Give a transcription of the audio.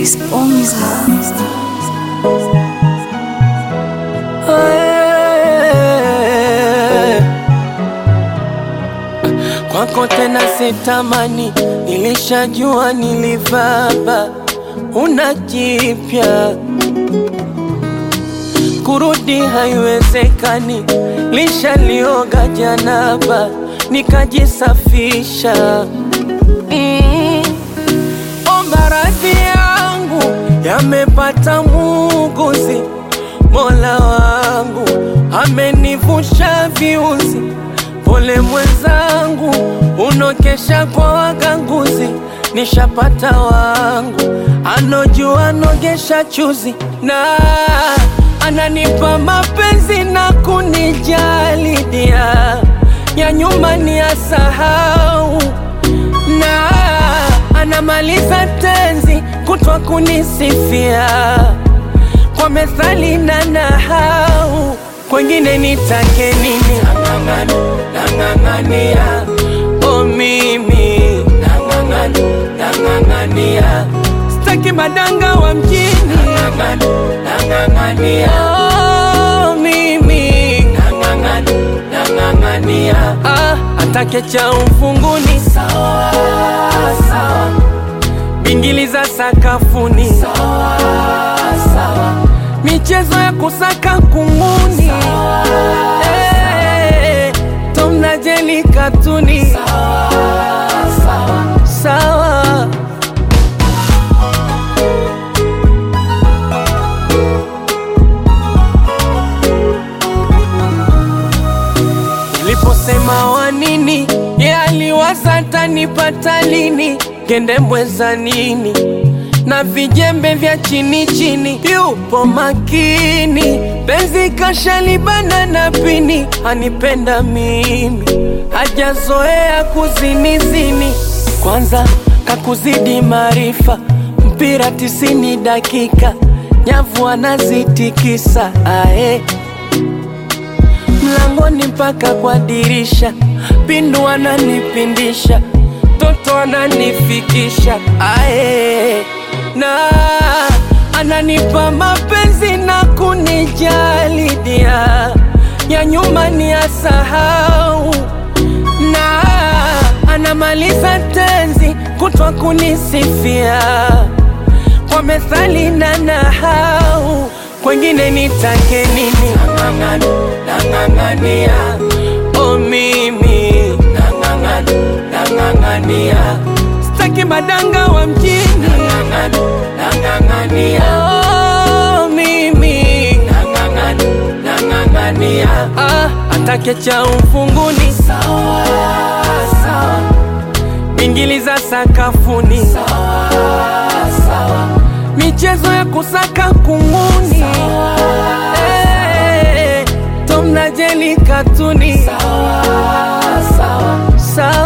Chris Ponza. Kwako tena sitamani, nilishajua nilivaba, una jipya kurudi haiwezekani, lishalioga janaba nikajisafisha. Mm. Omba radhi yangu yamepata muuguzi, Mola wangu amenivusha viuzi. Pole mwenzangu, unokesha kwa waganguzi, nishapata wangu anojua nogesha chuzi na ananipa mapenzi na kunijali dia ya nyuma ni asahau na anamaliza tenzi kutwa kunisifia kwa methali na nahau kwengine nitake nini nang'ang'ana nang'ang'ania o mimi nang'ang'ana nang'ang'ania staki madanga wa mjini nang'ang'ania oh, mimi nang'ang'ana nang'ang'ania ah, atake cha ufunguni sawa sawa bingili za sakafuni sawa sawa michezo ya kusaka kunguni Eh, Tom na Jerry katuni sawa sawa sawa Niliposema wa nini, ye aliwaza tanipata lini, kende mbweza nini na vijembe vya chini chini, yupo makini, penzi kashalibana na pini, anipenda mimi, hajazoea kuzinizini, kwanza kakuzidi maarifa, mpira tisini dakika, nyavu anazitikisa ae mlangoni mpaka kwa dirisha, pindu ananipindisha, toto ananifikisha ae, na ananipa mapenzi na kunijali dia ya nyuma ni asahau, na anamaliza tenzi kutwa kunisifia kwa methali na nahau kwengine nitake nini nang'ang'ana nang'ang'ania o mimi nang'ang'ana nang'ang'ania staki madanga wa mjini nang'ang'ana nang'ang'ania oh, mimi nang'ang'ana nang'ang'ania ah, atake cha ufunguni sawa sawa bingili za sakafuni sawa sawa michezo ya kusaka kunguni Eh, Tom na Jerry katuni sawa sawa sawa